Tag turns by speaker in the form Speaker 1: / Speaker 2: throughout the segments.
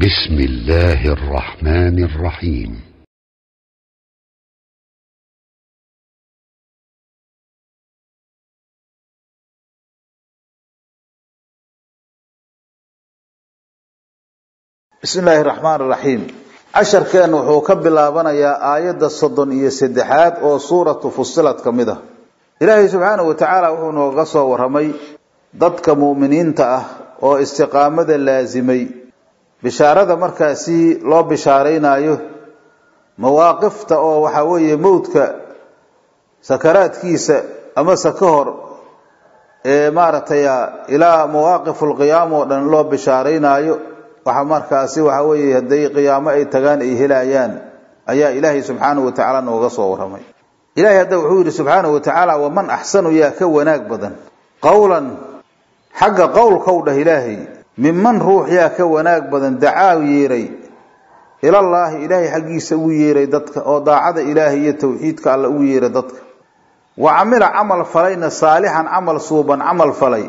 Speaker 1: بسم الله الرحمن الرحيم
Speaker 2: bismi illaahi raxmaan raxiim casharkeen wuxuu ka bilaabanayaa aayadda soddon iyo saddexaad oo suuratu fusilad ka mid ah ilaahay subxaanahu wa tacaala wuxuu nooga soo warramay dadka mu'miniinta ah oo istiqaamada laasimay bishaarada markaasi loo bishaaraynayo mawaaqifta oo waxaa weeye mowdka sakaraadkiisa amase ka hor ee maaragtay ilaa mawaaqifu lqiyaam oo dhan loo bishaaraynaayo waxa markaasi waxa weeye hadday qiyaamo ay tagaan ay helayaan ayaa ilaahay subxaanahu wa tacaala nooga soo warramay ilahay hadda wuxuu yidhi subxaanahu wa tacaala waman axsanu yaa ka wanaag badan qowlan xagga qowlkow dhah ilaahay minman ruux yaa ka wanaag badan dacaa yeeray ilallaahi ilaahay xaggiisa ugu yeeray dadka oo daacada ilaahay iyo tawxiidka alla ugu yeeray dadka wa camila camal falayna saalixan camal suuban camal falay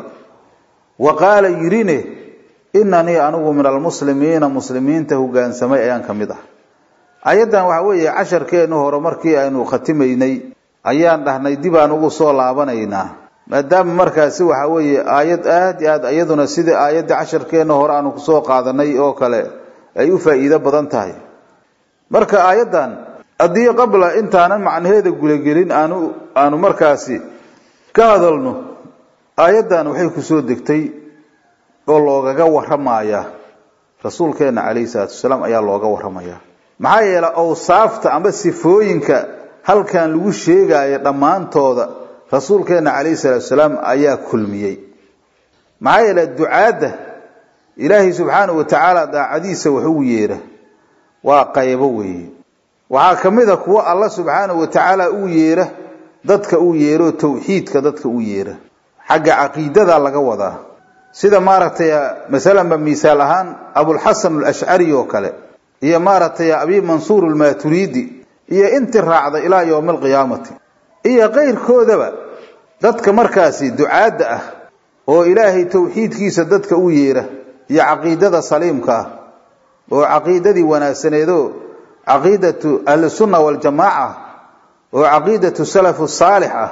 Speaker 2: wa qaala yidhine inanii anigu min almuslimiina muslimiinta hogaansamay ayaan ka mid ah ayaddan waxa weeye casharkeennu hore markii aynu khatimaynay ayaan dhahnay dib aan ugu soo laabanaynaa maadaama markaasi waxa weeye aayad aad i aad iyaduna sidai aayadda casharkeenna hore aanu kusoo qaadanay oo kale ay u faa'iido badan tahay marka aayaddan haddii qabla intaanan macnaheeda gudagelin aanu aanu markaasi ka hadalno aayaddan waxay kusoo degtay oo loogaga warramaya rasuulkeenna calayhi salaatu wasalaam ayaa looga warramaya maxaa yeelay awsaafta amba sifooyinka halkan lagu sheegayo dhammaantooda rasuulkeenna calayhi salaatu wasalaam ayaa kulmiyey maxaa yeelay ducaadda ilaahay subxaanahu wa tacaala daacadiisa wax ugu yeera waa qaybo weeye waxaa ka mid a kuwo alla subxaanahu wa tacaala ugu yeera dadka uu yeero tawxiidka dadka u yeera xagga caqiidada laga wadaa sida maaragtay masalanba misaal ahaan abulxasan alashcari oo kale iyo maaragtay abi mansuur almaturidi iyo intii raacda ilaa yowmi alqiyaamati iyo keyrkoodaba dadka markaasi ducaadda ah oo ilaahay tawxiidkiisa dadka u yeera iyo caqiidada saliimka ah oo caqiidadii wanaagsaneedoo caqiidatu ahlisunna waljamaaca oo caqiidatu salafu saalix ah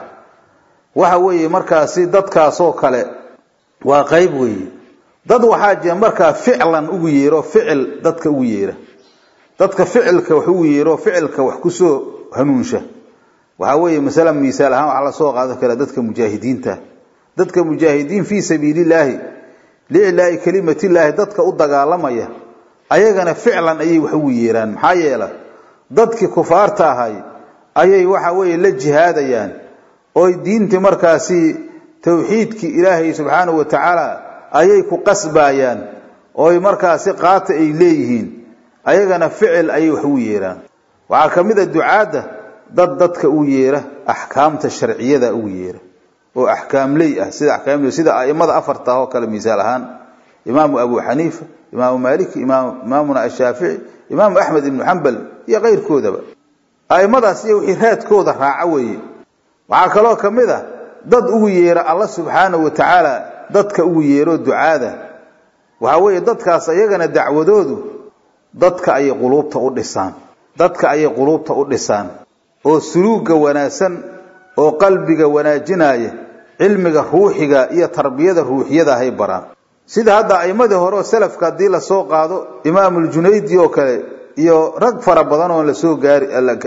Speaker 2: waxa weeye markaasi dadkaasoo kale waa qayb weeye dad waxaa jira markaa ficlan ugu yeero ficil dadka ugu yeera dadka ficilka wax ugu yeero ficilka wax kusoo hanuunsha waxaa weeye masalan misaal ahaan waxaa lasoo qaadan karaa dadka mujaahidiinta dadka mujaahidiin fii sabiilillaahi liiclaa'i kelimatillaahi dadka u dagaalamaya ayagana ficlan ayay wax ugu yeeraan maxaa yeela dadkii kufaarta ahay ayay waxa weeye la jihaadayaan oy diintii markaasi tawxiidkii ilaahay subxaanahu wa tacaala ayay ku qasbayaan ooy markaasi qaata ay leeyihiin ayagana ficil ayay wax ugu yeeraan waxaa ka mid a ducaadda dad dadka u yeera axkaamta sharciyada ugu yeera oo axkaamley ah sida akaamley sida aimada afarta oo kale misaal ahaan imaamu abu xaniifa imaamu maaliki imaamuna ashaafici imaamu axmed ibnu xambal iyo keyrkoodaba aimadaas iyo wixii raadkooda raaca weeye waxaa kaloo ka mid a dad ugu yeera alla subxaanahu wa tacaala dadka ugu yeero ducaada waxaa weeye dadkaas ayagana dacwadoodu dadka ayay quluubta u dhisaan dadka ayay quluubta u dhisaan oo suluugga wanaagsan oo qalbiga wanaajinaya cilmiga ruuxiga iyo tarbiyada ruuxiyada hay baraan sida hadda aimadii hore oo salafka haddii lasoo qaado imaamuljunaydi oo kale iyo rag fara badan oon lasoo gaari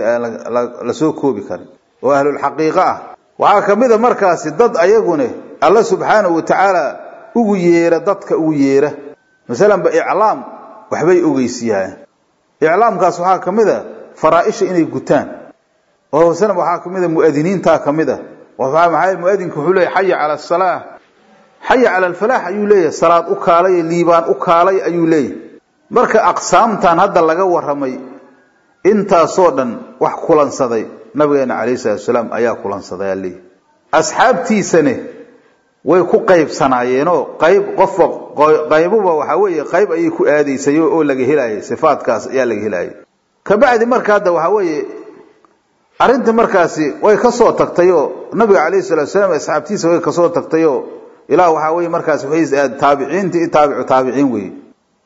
Speaker 2: lasoo koobi karin oo ahlulxaqiiqo ah waxaa ka mid a markaasi dad ayagune alla subxaanahu wa tacaala ugu yeera dadka ugu yeera masalanba iclaam waxbay ogeysiyaan iclaamkaas waxaa ka mid a faraa-isha inay gutaan oo masalan waxaa ka mid a mu'adiniintaa ka mid a maxaa muadinku wuxuu leeyahy xaya cala asalaa xaya cala alfalaax ayuu leeyahay salaad u kaalay liibaan u kaalay ayuu leeyahay marka aqsaamtan hadda laga warramay intaasoo dhan wax kulansaday nabigeena calayhi salatu wasalaam ayaa kulansaday aa leeyahy asxaabtiisane way ku qaybsanaayeenoo qayb qofba qaybuba waxaa weeye qayb ayay ku aadaysay oo laga helaayay sifaadkaas ayaa laga helaayay kabacdi marka hadda waxaa weeye arrintii markaasi way kasoo tagtayoo nabiga calayhi salatu wasalaam asxaabtiisa way kasoo tagtayoo ilaa waxaa weye markaas waxay taabiciintii i taabicu taabiciin weye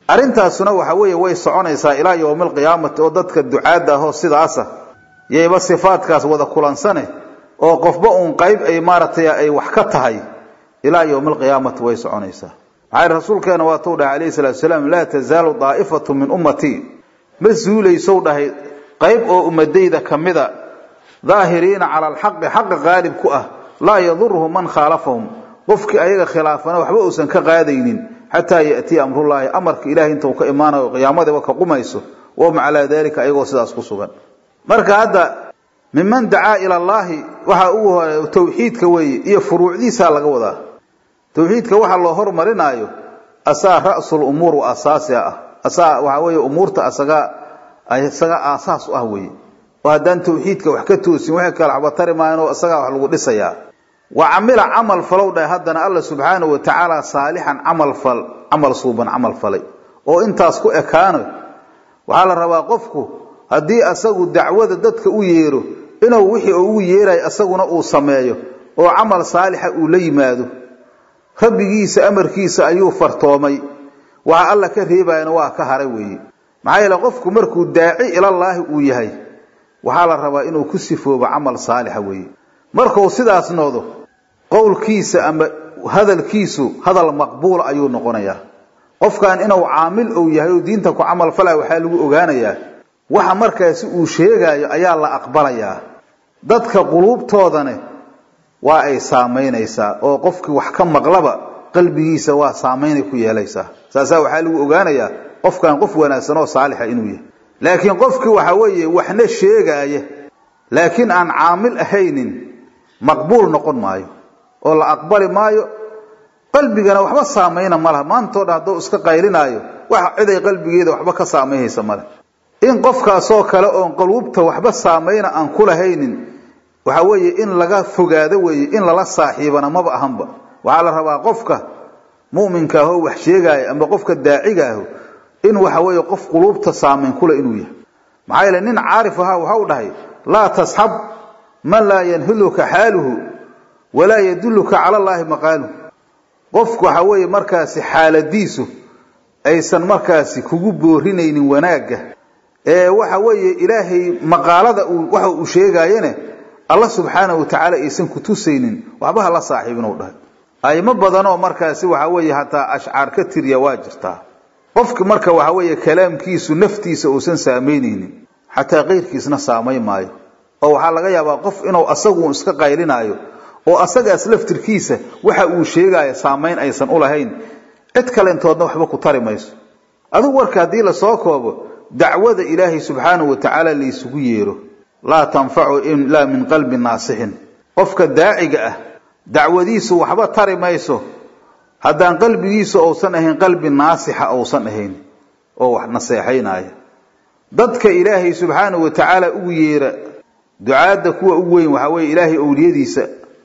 Speaker 2: arrintaasuna waxa weeye way soconaysaa ilaa yowmi alqiyaamati oo dadka ducaadda ahoo sidaasa yayba sifaadkaas wada kulansane oo qofba uun qayb ay maaragtay ay wax ka tahay ilaa yowmi alqiyaamati way soconaysaa maxaa rasuulkeena waatuu dhahay calayhi salatu wasalaam laa tazaalu daa'ifatu min ummatii ma suulaysow dhahay qayb oo ummadayda ka mida daahiriina cala alxaqi xaqa qaalib ku ah laa yaduruhu man khaalafahum qofkii ayaga khilaafana waxba uusan ka qaadaynin xataa yatiya amrullaahi amarka ilahay inta uu ka imaanayo qiyaamadiiba ka qumayso wahum calaa dalika ayagoo sidaas ku sugan marka hadda miman dacaa ila allaahi waxaa ugu hore tawxiidka weeye iyo furuucdiisaa laga wadaa tawxiidka waxa loo hormarinaayo asaa ra'sul umuur wa asaasiha ah asaa waxaa weeye umuurta asaga isaga aasaas u ah weeye oo haddaan tawxiidka wax ka toosin waxay kala waxba tari maayan oo isagaa wax lagu dhisayaa wa camila camal falow dhahay haddana alla subxaanahu wa tacaala saalixan camal fal camal suuban camal falay oo intaas ku ekaano waxaa la rabaa qofku haddii asagu dacwada dadka u yeero inuu wixii ugu yeerayo isaguna uu sameeyo oo camal saalixa uu la yimaado rabbigiisa amarkiisa ayuu fartoomay waxa alla ka reebayana waa ka haray weeye maxaa yeele qofku markuu daaci ilallaahi uu yahay waxaa la rabaa inuu ku sifoobo camal saalixa weeye markuu sidaas noqdo qowlkiisa ama hadalkiisu hadal maqbuula ayuu noqonayaa qofkan inuu caamil ou yahay oo diinta ku camal falaya waxaa lagu ogaanayaa waxa markaasi uu sheegayo ayaa la aqbalayaa dadka quluubtoodane waa ay saamaynaysaa oo qofkii wax ka maqlaba qalbigiisa waa saamaynay ku yeelaysaa saasaa waxaa lagu ogaanayaa qofkan qof wanaagsan oo saalixa inuu yahay laakiin qofkii waxa weeye waxna sheegaaya laakiin aan caamil ahaynin maqbuul noqon maayo oo la aqbali maayo qalbigana waxba saamayna ma laha maantoo dhan hadduu iska qaylinaayo wax ciday qalbigeeda waxba ka saamaynaysa male in qofkaasoo kale oon qaluubta waxba saamayna aan ku lahaynin waxa weeye in laga fogaado weeye in lala saaxiibana maba ahanba waxaa la rabaa qofka mu'minka ahoo wax sheegaaya ama qofka daaciga aho in waxa weeye qof quluubta saamayn kule inuu yahay maxaa yeele nin caarif ahaa waxau dhahay laa tasxab man laa yanhiluka xaaluhu walaa yadulluka cala allaahi maqaaluhu qofku waxa weeye markaasi xaaladiisu aysan markaasi kugu boorinaynin wanaagga ee waxa weeye ilaahay maqaalada waxa uu sheegaayene alla subxaanahu watacaala aysan ku tusaynin waxba ha la saaxiibin u dhahay aymo badanoo markaasi waxa weeye hataa ashcaar ka tiriya waa jirtaa qofki marka waxa weeye kalaamkiisu naftiisa uusan saamaynaynin xataa keyrkiisna saamayn maayo oo waxaa laga yaabaa qof inuu asagu iska qaylinaayo oo asagaas laftirkiisa waxa uu sheegaya saamayn aysan u lahayn cid kalentoodna waxba ku tari mayso adigu warka haddii lasoo koobo dacwada ilaahay subxaanahu wa tacaala laysugu yeero laa tanfacu ilaa min qalbi naasixin qofka daaciga ah dacwadiisu waxba tari mayso haddaan qalbigiisu uusan ahayn qalbi naasixa uusan ahayn oo wax naseexaynaya dadka ilaahay subxaanahu wa tacaala ugu yeera ducaadda kuwa ugu weyn waxaa weeye ilaahay owliyadiisa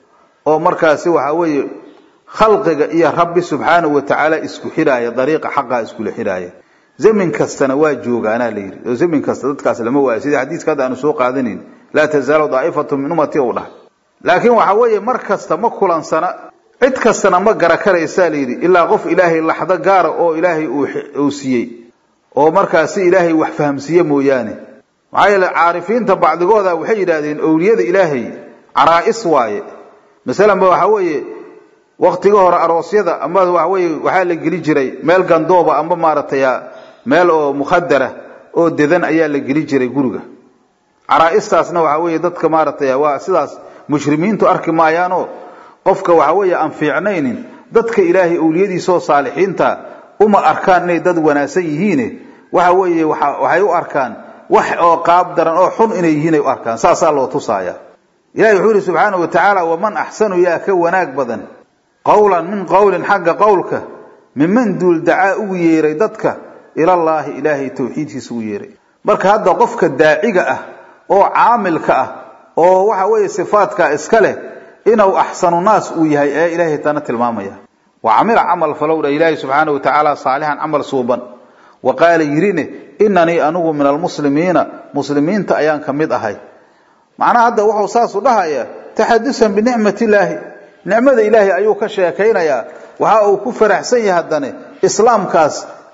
Speaker 2: oo markaasi waxaa weeye khalqiga iyo rabbi subxaanahu wa tacaala isku xidhaaya dariiqa xaqaa iskula xidhaaya zamin kastana waa joogaanaa la yidhi oo zamin kasta dadkaas lama waayo sidii xadiiska hadda aanu soo qaadanayn laa tazaalu daa'ifatu min ummati u dhahay laakiin waxa weeye mar kasta ma kulansana cid kastana ma gara karaysaa la yidhi ilaa qof ilaahay laxdo gaara oo ilaahay uu siiyey oo markaasi ilaahay wax fahamsiiye mooyaane maxaa yeele caarifiinta bacdigooda waxay yidhaahdeen owliyada ilaahay caraa'is waaye masalanba waxa weeye waktiga hore aroosyada ama waxa weye waxaa la geli jiray meel gandooba amba maaragtay meel oo mukhadara oo dedan ayaa la geli jiray guriga caraa'istaasna waxa weeye dadka maaragtay waa sidaas mushrimiintu arki maayaanoo qofka waxa weeye aan fiicnaynin dadka ilaahay owliyadiisaoo saalixiinta uma arkaan inay dad wanaagsan yihiine waxa weeye waxay u arkaan wax oo qaab daran oo xun inay yihiin ay u arkaan saasaa loo tusaaya ilahi wuxuu yihi subxaanahu wa tacaala waman axsanu yaa ka wanaag badan qowlan min qowlin xagga qowlka miman duul dacaa ugu yeeray dadka ilallaahi ilaahay tawxiidkiisa ugu yeeray marka hadda qofka daaciga ah oo caamilka ah oo waxa weeye sifaadka iska leh inuu axsanu naas uu yahay ee ilaahay tana tilmaamaya wa camila camal falowdha ilaahay subxaanahu wa tacaala saalixan camal suuban wa qaala yidhine inanii anigu min almuslimiina muslimiinta ayaan ka mid ahay macnaha hadda wuxuu saasu dhahayaa taxadusan binicmat illaahi nicmada ilaahay ayuu ka sheekaynayaa waxa uu ku faraxsan yahay haddane islaamkaas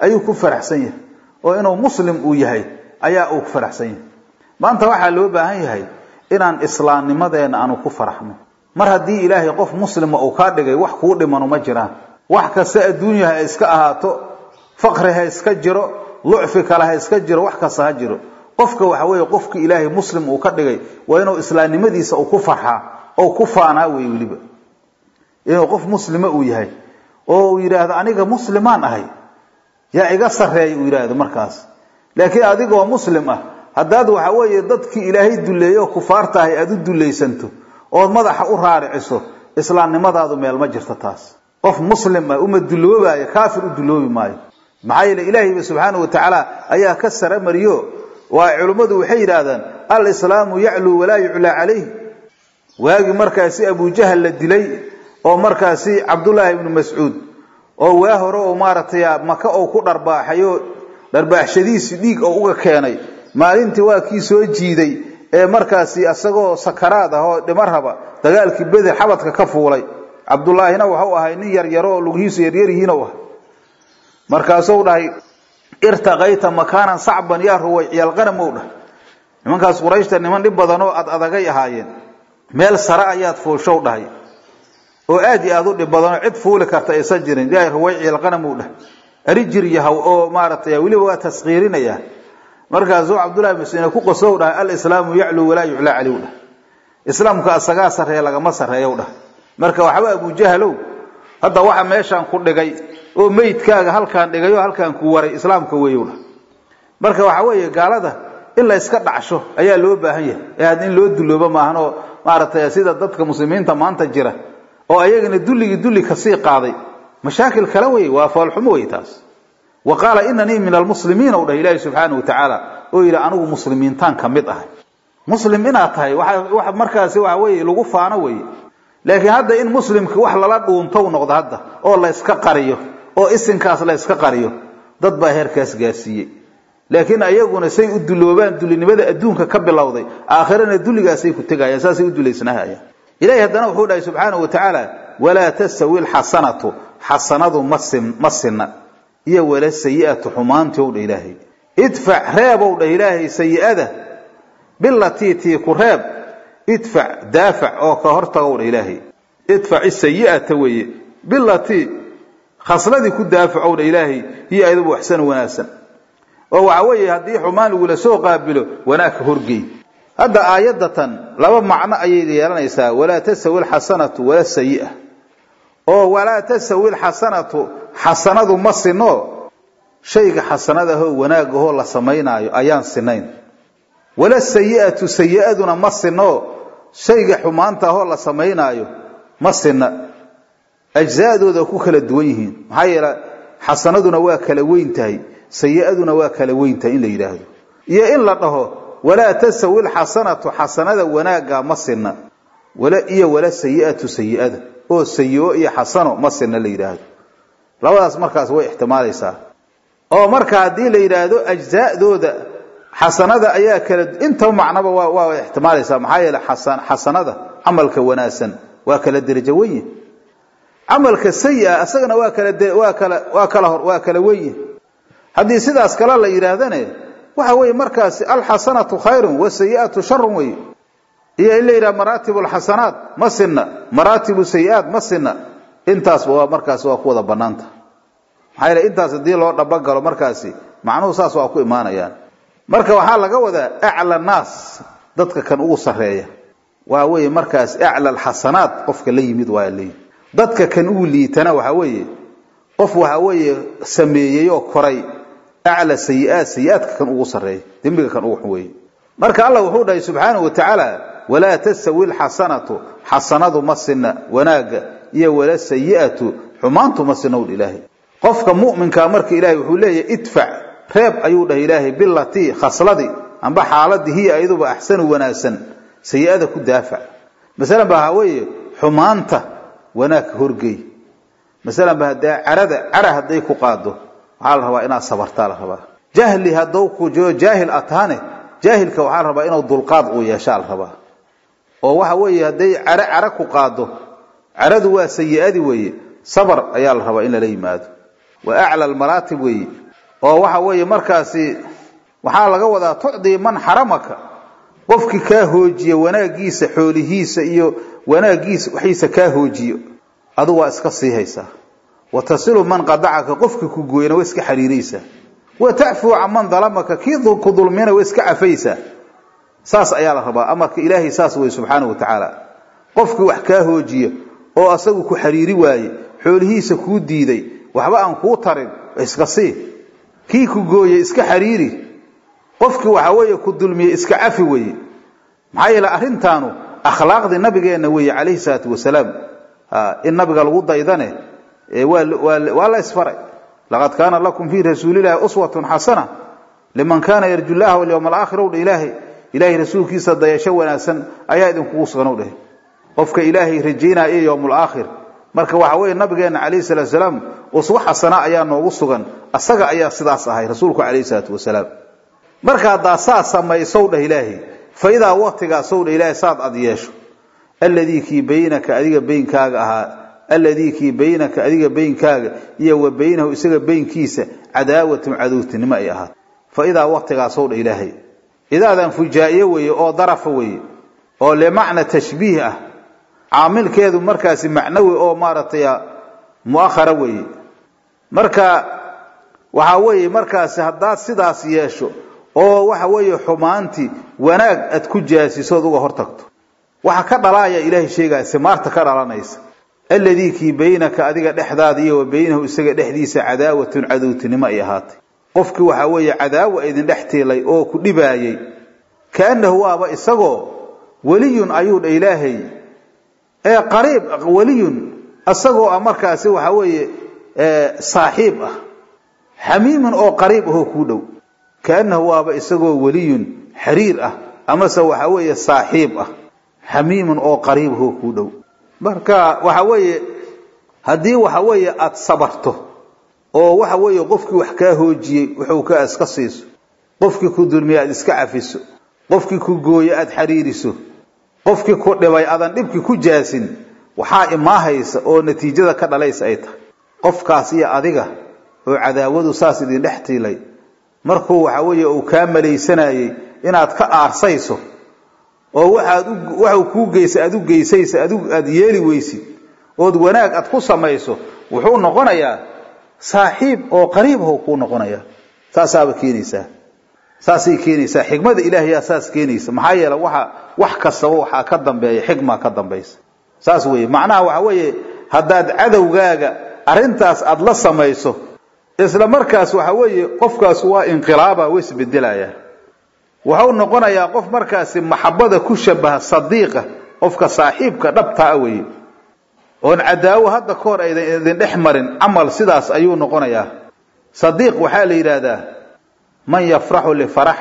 Speaker 2: ayuu ku faraxsan yahay oo inuu muslim uu yahay ayaa uu ku faraxsan yahay maanta waxaa loo baahan yahay inaan islaamnimadeena aanu ku faraxno mar haddii ilaahay qof muslima uu kaa dhigay wax kuu dhimanu ma jiraan wax kasta adduunya ha iska ahaato faqri ha iska jiro lucfi kale ha iska jiro wax kasta ha jiro qofka waxa weeye qofka ilaahay muslim uu ka dhigay waa inuu islaamnimadiisa uu ku farxaa oo ku faanaa wey weliba inuu qof muslima uu yahay oo uu yidhaahdo aniga muslimaan ahay yaa iga sarreeya uu yidhaahdo markaas laakiin adigoo muslim ah haddaad waxa weeye dadkii ilaahay duleeyo oo kufaarta ahay aada u dulaysanto ood madaxa u raariciso islaamnimadaadu meel ma jirto taas qof muslim ah uma duloobaayo kaafir u duloobi maayo maxaa yeele ilaahayba subxaanahu watacaala ayaa ka sara mariyo waa culimmadu waxay yidhaahdaan alislaamu yacluu walaa yuclaa calayh waagii markaasi abujahal la dilay oo markaasi cabdullaahi ibnu mascuud oo waa hore oo maaragtay maka oo ku dharbaaxayo dharbaaxshadiisii dhiig oo uga keenay maalintii waa kii soo jiiday ee markaasi isagoo sakaraad ah oo dhimar raba dagaalkii beder xabadka ka fuulay cabdullaahina waxau ahay nin yaryaro oo lugihiisu yaryaryihiin u ah markaasuu dhahay irtaqayta makaanan sacban yaa ruwayciyaalqanam ou dhah nimankaas qurayshta niman dhib badan oo ad adagay ahaayeen meel sare ayaad fuushow dhahay oo aad iyo aad u dhib badanoo cid fuuli karta aysan jirin yaa ruwayciyaalqanam ou dhah ari jir yahaw oo maaragtay weliba waa taskiirinaya markaasuu cabdullahi masine ku qosow dhahay alislaamu yacluu walaa yuclaa caliw dhah islaamka asagaa sarreeya lagama sarreeyow dhah marka waxba abujahalow hadda waxa meeshaan ku dhigay oo meydkaaga halkaan dhigay oo halkaan ku waray islaamka weeyow dhah marka waxa weeye gaalada in la iska dhacsho ayaa loo baahan yahay ee had in loo duloobo maahan oo maaragtay sida dadka muslimiinta maanta jira oo ayagana dulligii dulli kasii qaaday mashaakil kale wey waa foolxumo wey taas wa qaala inanii min almuslimiin ou dhah ilaahi subxaana wa tacaala oo yidhi anigu muslimiintaan ka mid ahay muslim inaad tahay wa markaasi waxa weye lagu faano weye laakiin hadda in muslimki wax lala dhuuntow noqdo hadda oo la yska qariyo oo isinkaas la yska qariyo dad baa heerkaas gaarsiiyey laakiin ayaguna say u duloobaan dulinimada adduunka ka bilowday aakhirana dulligaasay ku tegayaan saasay u dulaysnahayaan ilahi haddana wuxuu dhahay subxaanahu wa tacaala walaa tastawi lxasanatu xasanadu ma sinna iyo wala sayi'atu xumaantii ow dha ilaahay idfac reebow dhah ilaahay sayi'ada bilatii tii ku reeb idfac daafac oo ka hortagow dha ilaahay idfac isayi'ata weeye bilatii khasladii ku daafacow dha ilaahay hiyo ayadaba waxsan wanaagsan oo waxa weeye haddii xumaan lagula soo qaabilo wanaagka horgey hadda aayadatan laba macno ayay yeelanaysaa walaa tastawi alxasanatu wala sayi'a oo walaa tastawi alxasanatu xasanadu ma sino shayga xasanadahoo wanaagahoo la samaynaayo ayaan sinayn wala sayi'atu sayi'aduna ma sino shayga xumaanta ahoo la samaynaayo ma sina ajzaadooda ku kala duwan yihiin maxaa yeele xasanaduna waa kala weyn tahay sayi'aduna waa kala weyn tahay in la yidhaahdo iyo in la dhaho walaa tastawi alxasanatu xasanada wanaagga ma sina iyo wala sayi'atu sayi'ada oo sayi-o iyo xasano ma sina la yidhaahdo labadaas markaas way ixtimaalaysaa oo marka haddii la yidhaahdo ajzaadooda xasanada ayaa kala intaba macnaba waa waa ixtimaalaysaa maxaa yeele xasanada camalka wanaagsan waa kala derajo wenye camalka sayi-a isagana waa kala waa kala waa kala hor waa kala wenye haddii sidaas kale la yidhaahdane waxa weeye markaasi alxasanatu khayrun wasayi'atu sharun wey iyo in la yidhaha maraatib alxasanaat ma sinna maraatibu sayi-aat ma sinna intaasba waa markaasi waa ku wada banaanta maxaa yeele intaas haddii loo dhabagalo markaasi macnuhu saas waa ku imaanayaan marka waxaa laga wadaa acla naas dadka kan ugu sarreeya waa weeye markaas acla alxasanaat qofka la yimid waa leeyihi dadka kan ugu liitana waxa weeye qof waxa weeye sameeyey oo koray acla sayi-aat sayi-aadka kan ugu sarreeya dembiga kan ugu xun weeye marka allah wuxuu dhahay subxaanahu wa tacaala walaa tastawi alxasanatu xasanadu ma sinna wanaagga iyo wala sayi'atu xumaantu ma sinna wdh ilaahay qofka mu'minkaa marka ilaahay wuxuu leeyahay idfac reeb ayuu dhahay ilaahay bilatii khasladii amba xaaladii hiya ayaduba axsanu wanaagsan sayi-ada ku daafac masalan ba waxaa weeye xumaanta wanaagka horgey masalan ba haddee carada cara hadday ku qaado waxaa la rabaa inaad sabartaa la rabaa jahli haddou ku jiro jaahil ataane jaahilka waxaa la rabaa inuu dulqaad uu yeeshaa la rabaa oo waxa weeye hadday care cara ku qaado caradu waa sayi-adi weeye sabar ayaa la rabaa in lala yimaado wa acla almaraatib weeye oo waxa weeye markaasi waxaa laga wadaa tucdii man xaramaka qofkii kaa hoojiya wanaagiisa xoolihiisa iyo wanaagiisa waxiisa kaa hoojiyo adu waa iska sii haysaa wa tasilu man qadacaka qofkii ku gooyana waa iska xariiraysaa wa tacfuu can man dalamaka kii ku dulmiyana waa iska cafaysaa saas ayaa la rabaa amarka ilaahay saas wey subxaana wa tacaala qofkii wax kaa hoojiya oo asagu ku xariiri waaye xoolihiisa kuu diiday waxba aan kuu tarin iska sii kii ku gooye iska xariiri qofkii waxa weeye ku dulmiye iska cafi weye maxaa yeele arrintaanu akhlaaqdii nabigeenna weeye calayhi salaatu wasalaam in nabiga lagu daydane waa la isfaray laqad kaana lakum fii rasuulillahi uswatun xasana liman kaana yarju llaha walyawma alaakhir ow dha ilaahay ilaahay rasuulkiisa dayasho wanaagsan ayaa idinkugu sugan ow dheh qofka ilaahay rajaynaya iyo yowmul aakhir marka waxa weeye nabigeena calayhi salaatu wasalaam uswo xasana ayaa noogu sugan asaga ayaa sidaas ahay rasuulku calayhi salaatu wasalaam marka haddaa saa samaysow dheh ilaahay fa idaa waqtigaasow dheh ilaahay saad ad yeesho alladii kii baynaka adiga beynkaaga ahaa alladii kii baynaka adiga beynkaaga iyo wa baynahu isaga beynkiisa cadaawatun cadowtinimo ay ahaat fa idaa waqtigaasow dheh ilaahay idaadan fujaa'iye weeye oo darafa weeye oo limacna tashbiih ah caamilkeedu markaasi macnawi oo maaragtay mu'ahara weeye marka waxaa weeye markaasi haddaad sidaas yeesho oo waxa weeye xumaantii wanaag aad ku jaasisood uga hortagto waxa ka dhalaaya ilaahay sheegaya simaarta ka dhalanaysa alladii kii baynaka adiga dhexdaada iyo wa baynahu isaga dhexdiisa cadaawatun cadowtinimo ay ahaatay qofkii waxaa weeye cadaawa idin dhex tiilay oo ku dhibaayay kaannahu waaba isagoo weliyun ayuu dha ilaahay ee qariib weliyun isagoo ah markaasi waxa weeye saaxiib ah xamiimun oo qariib ahoo kuu dhow kaannahu waaba isagoo weliyun xiriir ah amase waxa weeye saaxiib ah xamiimun oo qariib ahoo kuu dhow marka waxa weeye haddii waxa weeye aada sabarto oo waxa weeye qofkii wax kaa hoojiyey wuxuu ka iska siiso qofkii ku dulmiye aada iska cafiso qofkii ku gooye aada xariiriso qofkii ku dhibay adan dhibkii ku jaasin waxaa imaahaysa oo natiijada ka dhalaysa ay tahay qofkaas iyo adiga oo cadaawadu saas idin dhex tiilay markuu waxa weeye uu kaa malaysanayey inaad ka aarsayso oo waxaad waxuu kuu geysa aad u geysaysa adigu aada yeeli weysid ood wanaag aad ku samayso wuxuu noqonayaa saaxiib oo qariib how kuu noqonayaa saasaaba keenaysaa saasay keenaysaa xikmada ilaahayaa saas keenaysa maxaa yeele waxa wax kastaba waxaa ka dambeeya xikmaa ka dambaysa saas weeye macnaha waxa weeye haddaad cadowgaaga arrintaas aada la samayso isla markaas waxa weeye qofkaas waa inqilaaba way isbedelayaa wuxuu noqonayaa qof markaasi maxabada ku shabaha sadiiqa qofka saaxiibka dhabtaa weye oon cadaawo hadda ka hor aydan idin dhex marin camal sidaas ayuu noqonayaa sadiiq waxaa la yidhaahdaa man yafraxu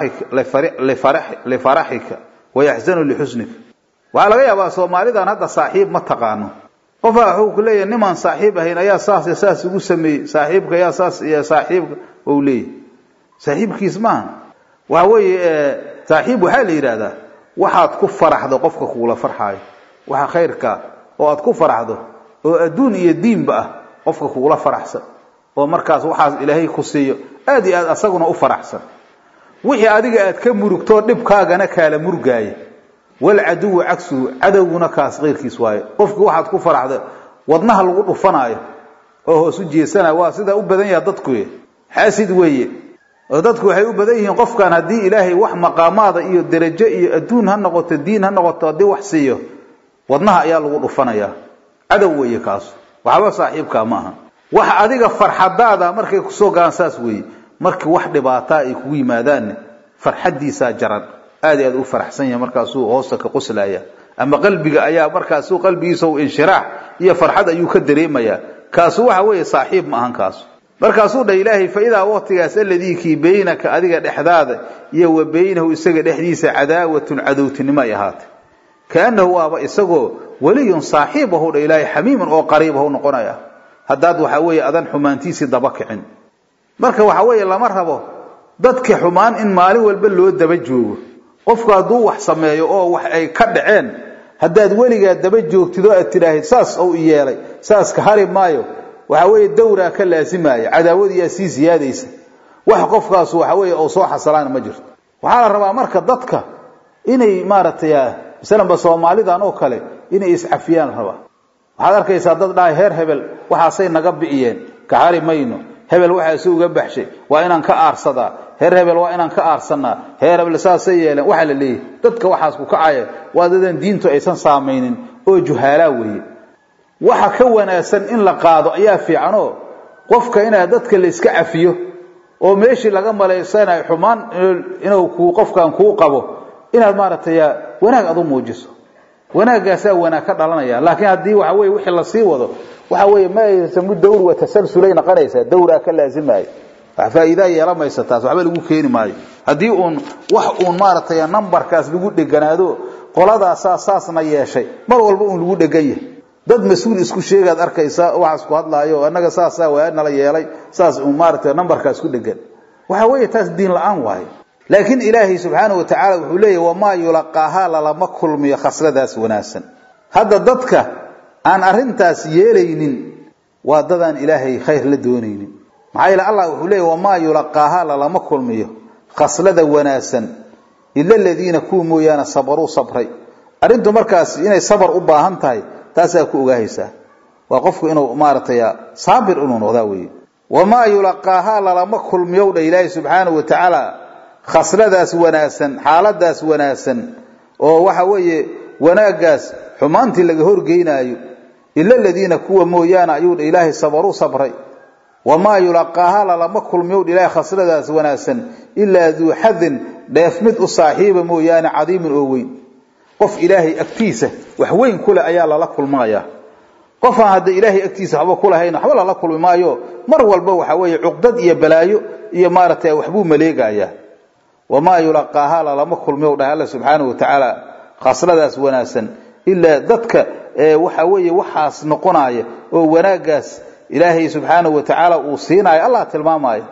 Speaker 2: lifaraxika wayaxzanu lixusnika waxaa laga yaabaa soomaalidan hadda saaxiib ma taqaano qofaa wuxuu ku leeyahay nimaan saaxiib ahayn ayaa saas saas ugu sameeyey saaxiibka ayaa saas iyo saaxiibka ou leeyahy saaxiibkiis maaha waxa weeye saaxiib waxaa la yidhaahdaa waxaad ku faraxdo qofka kuula farxaayo waxa khayrka oo aad ku faraxdo oo adduun iyo diinba ah qofka kugula faraxsan oo markaas waxaas ilaahay ku siiyo aad iyo aad asaguna u faraxsan wixii adiga aad ka murugtoo dhibkaagana kaala murgaaya walcaduwu cagsuhu cadowguna kaas keyrkiis waaye qofkii waxaad ku faraxda wadnaha lagu dhufanaayo oo hoos u jeesanayo waa sidaa u badan yaha dadku xaasid weeye oo dadku waxay u badan yihiin qofkan haddii ilaahay wax maqaamaada iyo derajo iyo adduun ha noqoto diin ha noqoto haddii wax siiyo wadnaha ayaa lagu dhufanayaa cadow weeye kaasu waxba saaxiibkaa ma aha wax adiga farxadaada markay kusoo galaan saas weeye markii wax dhibaataa ay kugu yimaadaanne farxaddiisaa jaran aad i aad u faraxsan yahay markaasuu hoosta ka qoslaya ama qalbiga ayaa markaasu qalbigiisa inshiraax iyo farxad ayuu ka dareemayaa kaasu waxa weeye saaxiib ma ahan kaasu markaasuu dha ilaahay fa idaa waqtigaas alladii kii baynaka adiga dhexdaada iyo wa baynahu isaga dhexdiisa cadaawatun cadowtinimo ay ahaatay kaanahu waaba isagoo weliyun saaxiib ahu dha ilaahay xamiiman oo qariib ahu noqonaya haddaad waxa weeye adan xumaantiisii daba kicin marka waxa weeye lama rabo dadka xumaan in maalin walba loo daba joogo qofku hadduu wax sameeyo oo wax ay ka dhaceen haddaad weligaa daba joogtid oo aad tidhaahid saas ou yeelay saas ka hari maayo waxa weeye dawraa ka laasimaya cadaawadiyaa sii siyaadaysa wax qofkaas waxa weeye uu soo xasalaana ma jirto waxaa la rabaa marka dadka inay maaragtay masalanba soomaalidan oo kale inay iscafiyaan la rabaa waxaad arkaysaa dad dhahay heer hebel waxaasay naga bi'iyeen kahari mayno hebel waxaasi uga baxshay waa inaan ka aarsadaa heer hebel waa inaan ka aarsanaa heer hebel saasay yeeleen waxaa la leeyahay dadka waxaas ku kacaya waa dadan diintu aysan saamaynin oo juhaalaa weeye waxa ka wanaagsan in la qaado ayaa fiicanoo qofka inaa dadka la iska cafiyo oo meeshii laga malaysanayo xumaan inuu ku qofkan kuu qabo inaad maaragtay wanaag aad u muujiso wanaagaasaa wanaag ka dhalanaya laakiin haddii waxa weye wixii lasii wado waxa weeye ma aysamu dawr wa tasalsulay noqonaysaa dawraa ka laazimaayo wax faa'iidaa yeelamaysa taas waxba lagu keeni maayo haddii uun wax uun maaragtay numbarkaas lagu dheganaado qoladaasaa saasna yeeshay mar walba uun lagu dhegan yahay dad mas-uul isku sheegaad arkaysa waxaas ku hadlaayo annaga saasaa waa nala yeelay saas uun maaragtay numbarkaas ku dhegan waxa weeye taas diin la-aan waayo laakiin ilaahay subxaana wa tacaala wuxuu leeyahy wamaa yulaqaahaa lalama kulmiyo khasladaas wanaagsan hadda dadka aan arintaas yeelaynin waa dadaan ilaahay khayr la doonaynin maxaa yeele allah wuxuu leeyahy wamaa yulaqaahaa lalama kulmiyo khaslada wanaagsan ila aladiina kuwa mooyaane sabaruu sabray arrintu markaas inay sabar u baahan tahay taasaa ku ogaahaysaa waa qofku inuu maaragtay saabir inuu noqdaa weeye wamaa yulaqaahaa lalama kulmiyow dha ilaahay subxaana wa tacaala khasladaas wanaagsan xaaladaas wanaagsan oo waxa weeye wanaaggaas xumaantii laga horgeynaayo ila aladiina kuwa mooyaane ayuu dha ilaahay sabaruu sabray wamaa yulaqaahaa lalama kulmiyow dha ilaahay khasladaas wanaagsan ilaa duu xadin dheef mid u saaxiiba mooyaane cadiimin oo weyn qof ilaahay agtiisa wax weyn kuleh ayaa lala kulmayaa qofaan hadda ilaahay agtiisa waxba kulahayn waxba lala kulmi maayo mar walba waxa weeye cuqdad iyo balaayo iyo maaragtay waxbuu maleegayaa wamaa yulaqaahaa lalama kulmiyow dhahay alla subxaana wa tacaala khasladaas wanaagsan ilaa dadka waxa weeye waxaas noqonaya oo wanaaggaas ilaahay subxaana wa tacaala uu siinayo allah tilmaamaya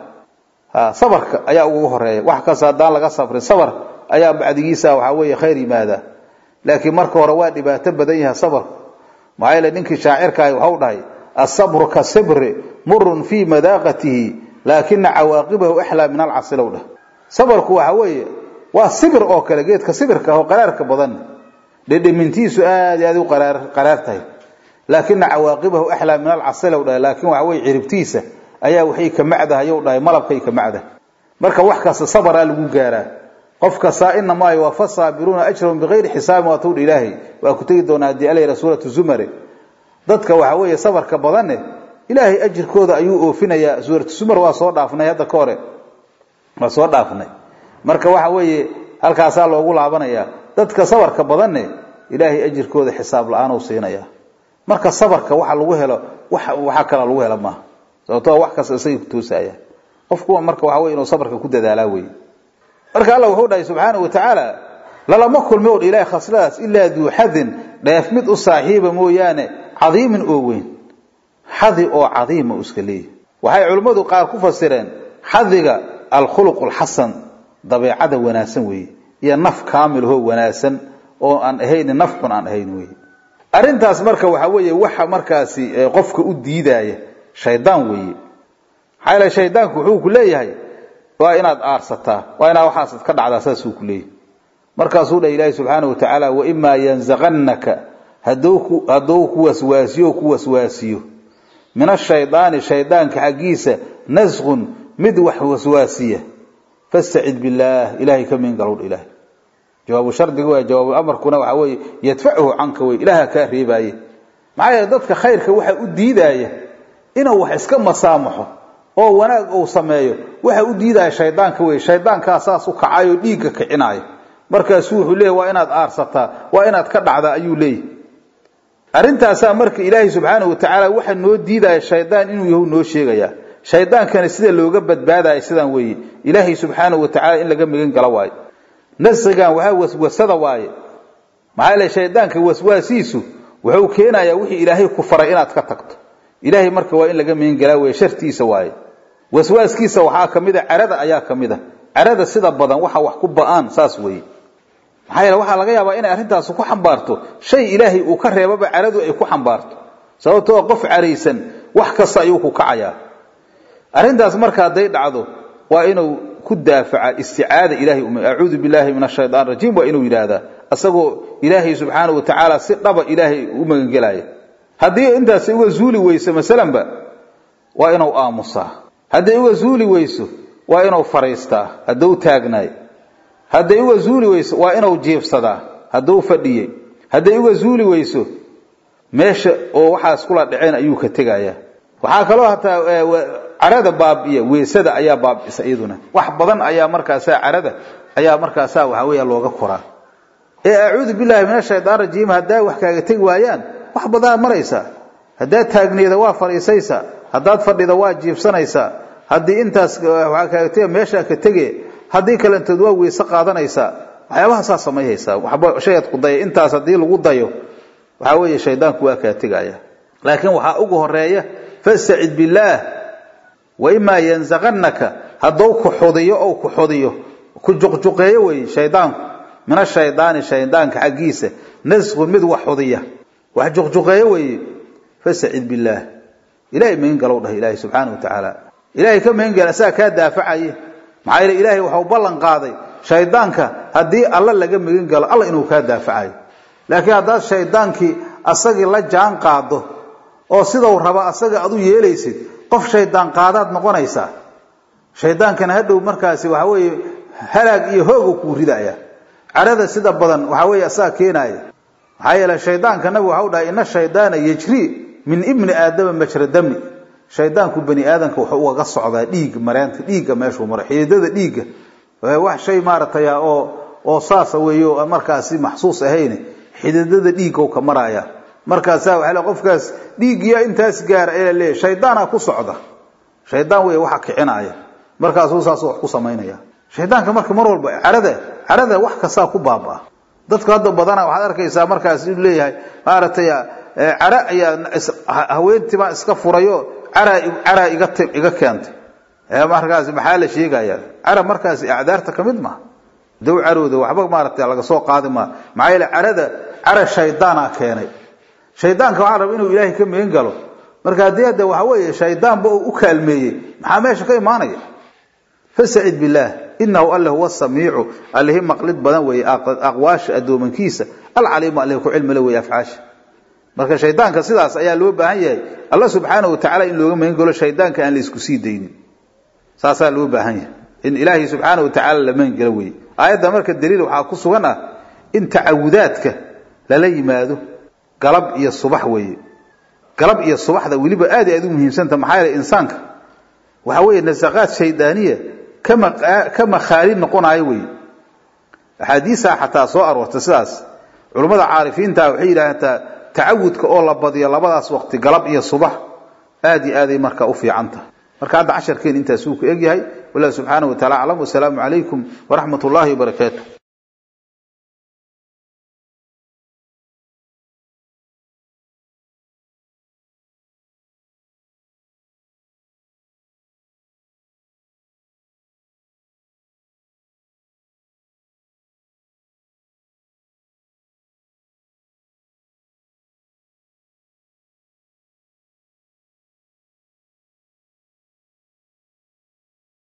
Speaker 2: sabarka ayaa ugu horeeya wax kasta haddaan laga sabrin sabar ayaa bacdigiisa waxaa weeye khayr yimaada laakiin marka hore waa dhibaato badan yahay sabarku maxaa yeele ninkii shaacirkaahi waxau dhahay asabru ka sibri murun fii madaaqatihi laakina cawaaqibahu axlaa min alcasilow dhah sabarku waxa weeye waa sibir oo kale geedka sibirka oo qaraarka badan dhedhemintiisu aad aad u qaraar tahay laakina cawaaqibahu axlaa min alcasilow dhahay laakiin waxa weye ciribtiisa ayaa waxay ka macdahayow dhahay malabkay ka macdah marka wax kasta sabaraa lagu gaaraa qof kastaa inamaa yuwafa saabiruuna ajrahum bikayri xisaabin waa tawdha ilaahay waa ku tegi doonaa haddii alayra suuratu zumare dadka waxa weeye sabarka badanne ilaahay ajirkooda ayuu oofinayaa suuratu zumar waa soo dhaafnay hadda ka hore waa soo dhaafnay marka waxa weeye halkaasaa loogu laabanayaa dadka sabarka badanne ilaahay ajirkooda xisaab la-aan u siinaya marka sabarka waxa lagu helo waxa kala lagu hela maaha sababtoo wax kasta isagay ku toosaya qofkuwa marka waxa weye inuu sabarka ku dadaalaa weye marka alla wuxuu dhahay subxaana wa tacaala lalama kulmi o ilahay khasladaas ilaa duu xadin dheef mid u saaxiiba mooyaane cadiimin oo weyn xadi oo cadiima u iska leeyahy waxay culimmadu qaar ku fasireen xadiga alkhuluq alxasan dabeecada wanaagsan weeye iyo naf kaamilahoo wanaagsan oo aan ahayn naf xun aan ahayn weye arrintaas marka waxa weeye waxa markaasi qofka u diidaya shaydaan weeye maxaa yeele shaydaanku wuxuu ku leeyahay waa inaad aarsataa waa inaad waxaasad ka dhacdaa saasuu ku leeyahy markaasuu dhah ilaahi subxaana wa tacaala waimaa yanzaqannaka hadduu ku waswaasiyo ku waswaasiyo min ashaydaani shaydaanka xaggiisa nasqun mid wax waswaasiya fastacid billaah ilahay ka miin galowdha ilahay jawaabu shardiga waa jawaabu amarkuna waxa weeye yadfacuhu canka wey ilaha kaa reebaaye maxaa yeele dadka khayrka waxa u diidaaya inuu wax iska masaamaxo oo wanaag uu sameeyo waxa u diidaya shaydaanka wey shaydaankaa saas u kacayo dhiigga kicinaayo markaasuu wuxuu leeyahy waa inaad aarsataa waa inaad ka dhacdaa ayuu leeyahy arrintaasaa marka ilaahay subxaana wa tacaala waxa noo diidaya shaydaan inuu yahu noo sheegayaa shaydaankana sida looga badbaadaya sidaan weeye ilaahay subxaana wa tacala in laga migan galo waayo nasrigan waxaa waswasada waaye maxaa yeele shaydaanka waswaasiisu wuxuu keenayaa wixii ilaahay ku faray inaad ka tagto ilaahay marka waa in laga migan galaa weye shartiisa waaye waswaaskiisa waxaa ka mid a carada ayaa ka mid a carada sida badan waxa wax ku ba-aan saas weeye maxaa yeele waxaa laga yaabaa inay arrintaasi ku xambaarto shay ilaahay uu ka reebaba caradu ay ku xambaarto sababtoo qof caraysan wax kasta ayuu ku kacayaa arrintaas marka hadday dhacdo waa inuu ku daafaca isticaada ilahay um acuudu billahi min ashaytaan rajiim waa inuu yidhaahdaa asagoo ilaahay subxaanahu wa tacaala si dhaba ilaahay u magangelaya haddii intaasi uga zuuli weyso masalanba waa inuu aamusaa hadday uga zuuli weyso waa inuu fariistaa hadduu taagnaay hadday uga zuuli weyso waa inuu jiifsadaa hadduu fadhiyey hadday uga zuuli weyso meesha oo waxaas kula dhaceen ayuu ka tegayaa waxaa kaloo hataa carada baabi'iya weesada ayaa baabi'isa iyaduna wax badan ayaa markaasaa carada ayaa markaasaa waxa weeya looga koraa ee acuudu billahi min ashaytaan rajiim haddaa wax kaaga tegi waayaan wax badanaad maraysaa haddaad taagneeda waa fadhiisaysaa haddaad fadhida waa jiibsanaysaa haddii intaas waxaa kaaga tega meeshaa ka tege haddii kalentood waa weyse qaadanaysaa waxyaabahasaa samayhaysaa waxba shayad ku daya intaas haddii lagu dayo waxaa weeye shaydaanku waa kaa tegaya laakiin waxaa ugu horeeya fastacid billaah wa imaa yanzaqannaka hadduu ku xudiyo ou ku xudiyo ku juqjuqeeyo wey shaydaanku min ashaydaani shaydaanka xaggiisa nasqun mid wax xudiya wax juqjuqeeyo weeye fastacid billaah ilahay magan galow dhah ilaahay subxaana wa tacaala ilahay ka magan gala asaga kaa daafacaye maxaa yeele ilaahay waxau ballan qaaday shaydaanka haddii alla laga magan galo alla inuu kaa daafacayo laakiin haddaad shaydaankii asagii la jaan qaado oo sidau raba asaga aad u yeelaysid qof shaydaan qaadaad noqonaysaa shaydaankana hadhow markaasi waxa weeye halaag iyo hoogu kuu ridaya carada sida badan waxa weeye asaga keenaaya maxaa yeele shaydaanka nabigu waxau dhahay ina shaydaana yajri min ibni aadama majra dami shaydaanku bani aadamka wuxuu ugaga socdaa dhiigga mareenta dhiigga meeshuu maro xididada dhiigga wax shay maaragtay oo oo saasa weeyo markaasi maxsuus ahayn xididada dhiigga ka maraya markaasaa waxa le qofkaas dhiiggiya intaas gaara ee leeyahay shaydaana ku socda shaydaan wey waxa kicinaya markaasuu saas wax ku samaynaya shaydaanka marka mar walba carada carada wax kastaa ku baabaa dadka hadda badana waxaad arkaysaa markaas inuu leeyahay maaragtay cara ayaa haweentima iska furayo cara cara iga iga keentay markaas maxaa la sheegaya cara markaas acdaarta kamid maha dow carooda waxba maaragtay laga soo qaadi maa maxaa yeele carada cara shaydaana keenay shaydaanka waxaa raba inuu ilaahay ka magan galo marka haddii hadda waxa weeye shaydaanba uu u kaalmeeyey maxaa meesha ka imaanaya fastacid billaah inahu alle huwa samiicu allihi maqlid badan weeye aqwaasha addoomankiisa alcaliimu allihi ku cilmile weeye afcaasha marka shaydaanka sidaas ayaa loo baahan yahay alla subxaanahu watacaala in looga magan galo shaydaanka aan la isku sii daynin saasaa loo baahan yahay in ilaahay subxaana wa tacaala la magan galo weeye aayadda marka daliil waxaa ku sugan ah in tacawudaadka lala yimaado galab iyo subax weeye galab iyo subaxda weliba aad i aad u muhiimsanta maxaa yeele insaanka waxa weeye nasaqaad shaydaaniya kama ka makhaali noqonayo weeye axaadiisaa xataa soo aroorta sidaas culummada caarifiinta waxay yidhaahdaa tacawudka oo la badiyo labadaas waqti galab iyo subax aad iyo aaday marka u fiican tahay marka hadda casharkeen intaasuu ku egyahay wallah subxaanahu wa tacala aclam wasalaamu calaykum waraxmat ullahi wabarakaatu